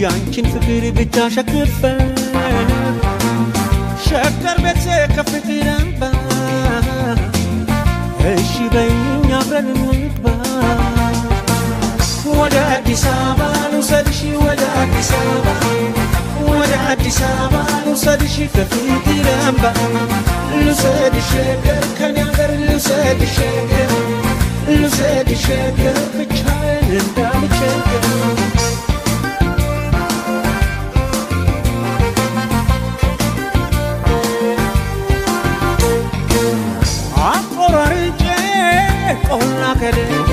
ያንቺን ፍቅር ብቻ ሸክፈ ሸከር ቤት ከፍቅር አምባ እሺ በይኝ አብረን እንግባ ወደ አዲስ አበባ ልውሰድሽ ወደ አዲስ አበባ ወደ አዲስ አበባ ልውሰድሽ ከፍቅር አምባ ልውሰድሽ ሸገር ከኔ አገር ልውሰድሽ ሸገር ልውሰድሽ ሸገር ብቻዬን እንዳልቸገር አቆራርጬ ቆላ ከደጋ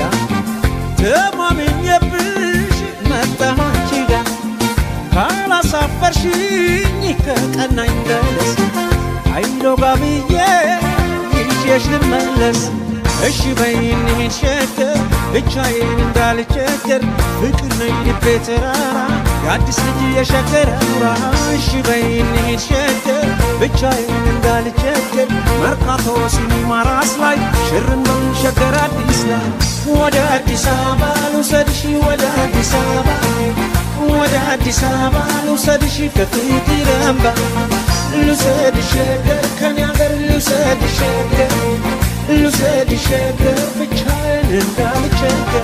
ተማምኜብሽ መጣሁ አንቺ ጋ ካላሳፈርሽኝ ከቀናኝ ደረስ አይሎጋ ብዬ ይዤሽ ልመለስ እሺ በይኝ እንሂድ ሸገር ብቻዬን እንዳልቸገር ፍቅር ነኝ ልቤ ተራራ የአዲስ ልጅ የሸገር አውራ እሺ በይኝ እንሂድ ሸገር ብቻዬን እንዳልቸገር መርካቶ ሲኒማ ራስ ላይ ሽርን በውን ሸገር አዲስ ላይ ወደ አዲስ አበባ ልውሰድሽ ወደ አዲስ አበባ ወደ አዲስ አበባ ልውሰድሽ ከፍቅር አምባ ልውሰድሽ ሸገር ከኔ አገር ልውሰድሽ ሸገር ልውሰድሽ ሸገር ብቻዬን እንዳልቸገር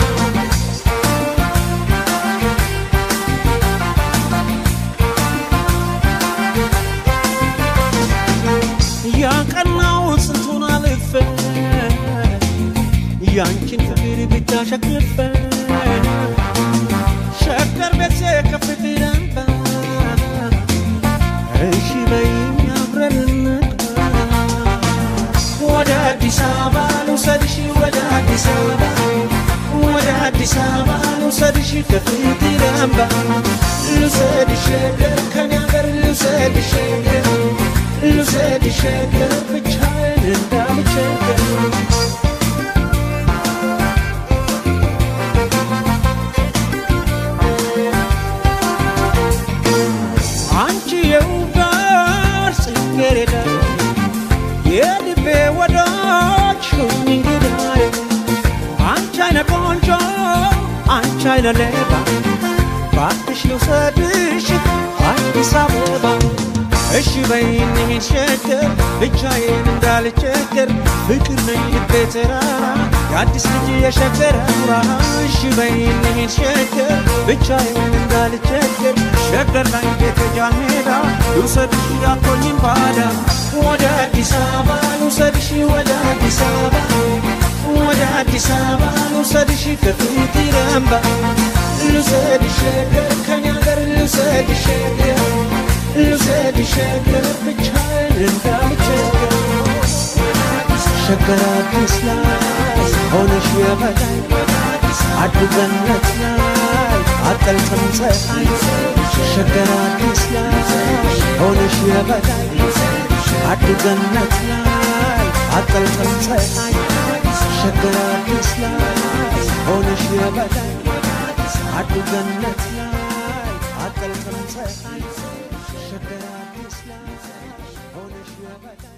ያቀናው ስንቱን አልፈ ያንቺን ፍቅር ብቻ ሸክፈ ሸገር ቤት ከፍቅር አምባ እሺ በይኝ አብረን እንግባ ወደ አዲስ አበባ ልውሰድሽ ወደ አዲስ አበባ ወደ አዲስ አበባ ልውሰድሽ ከፍቅር አምባ ልውሰድሽ ሸገር ከኔ አገር ልውሰድሽ ሸገር ልውሰድሽ ሸገር ብቻዬን እንዳልቸገር አንቺ የውጋር ጽጌረዳ የልቤ ወዳጅ ሁኝ እንግዳዬ አንቺ አይነ ቆንጆ አንቺ አይነ ሌባ ባክሽ ልውሰድሽ አዲስ አበባ እሺ በይኝ እንሂድ ሸገር ብቻዬን እንዳልቸገር ፍቅር ነኝ ልቤ ተራራ የአዲስ ልጅ የሸገር አውራ እሺ በይኝ እንሂድ ሸገር ብቻዬን እንዳልቸገር ሸገር ላይ ቤተጃን ሜዳ ልውሰድሽ ያቶኝም ባዳ ወደ አዲስ አበባ ልውሰድሽ ወደ አዲስ አበባ ወደ አዲስ አበባ ልውሰድሽ ከፍቅር አምባ ልውሰድሽ ሸገር ከኔ አገር ልውሰድሽ ሸገር ልውሰድሽ ሸገር ብቻዬን እንዳልቸገር ሸገር አዲስ ላይ ሆነሽ የበላይ አድገነት ላይ አጠልቅም ፀሐይ ሸገር አዲስ ላይ ሆነሽ የበላይ አድገነት ላይ አጠልቅም ፀሐይ ሸገር አዲስ ላይ ሆነሽ የበላይ አድገነት ላይ አጠልቅም ፀሐይ ሸገር አዲስ ላይ ሆነሽ የበላይ